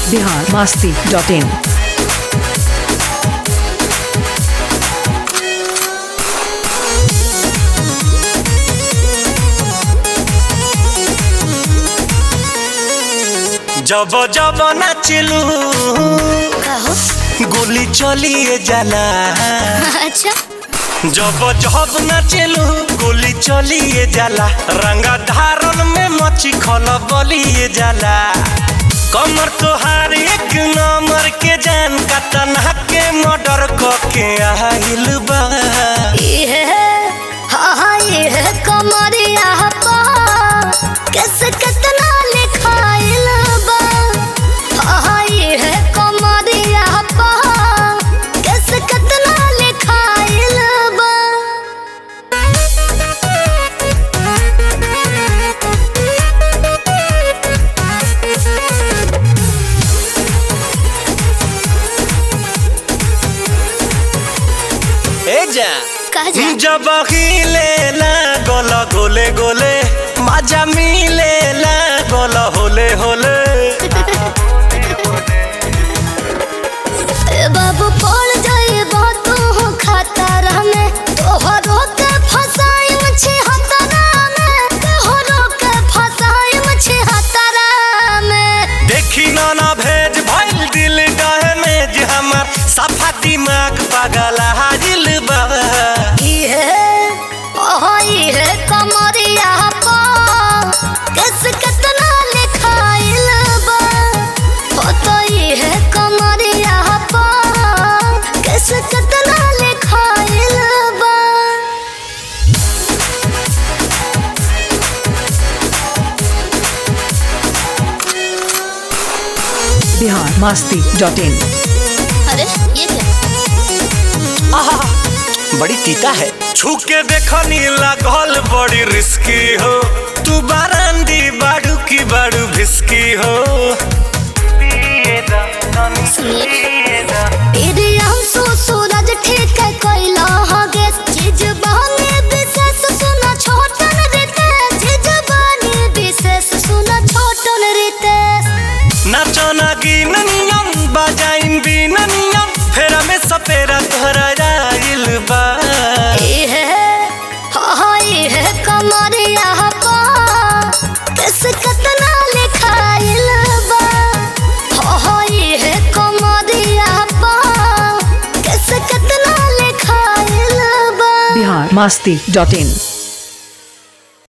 Bihar Masti dot in जब जब नाचलू कहो गोली चलिए जाला अच्छा जब जब नाचलू गोली चलिए जाला रंगा धारन में मची खल बलिए जाला कमर तोहार एक नंबर के जान का तना के मर्डर के आइल बा ये हाँ हाँ ये कमरिया पा कैसे कितना लिखाइल बा हाँ हाँ ये कमरिया पा कैसे कितना लिखाइल बा ए जा कह जा जब हिले गोल गोले गोले मजा मिले गोल होले होले ए बाबू पड़ जाए तू खतरा में तोहरो के फसाई मछी हतरा में तोहरो के फसाई मछी हतरा में देखी ना ना भेज भइल दिल डहमेज हमर सफा दिमाग पागल हाजिल बा ये ओह ये कमरिया पा कैस कितना लिखाइल बा हो तो ये कमरिया पा कैस कितना लिखाइल बा बिहार मस्ती डॉट इन अरे ये क्या आहा, बड़ी तीता है छू के देखनी लागल बड़ी रिस्की हो तू बारांदी बाड़ू की बाड़ू भिस्की हो सुनिए तेरे आंसू सूरज ठीक है कोयला हगे चीज बहने विशेष सुना छोटन रीते चीज बहने विशेष सुना छोटन रीते नाचो ना गिननियम बजाइन बिननियम फेरा में सपेरा तोहरा जाइल बा ये हाँ हाँ ये कमरिया पा किस कितना लिखाइल बा हाँ हाँ ये कमरिया पा किस कितना लिखाइल बा बिहार मस्ती डॉट इन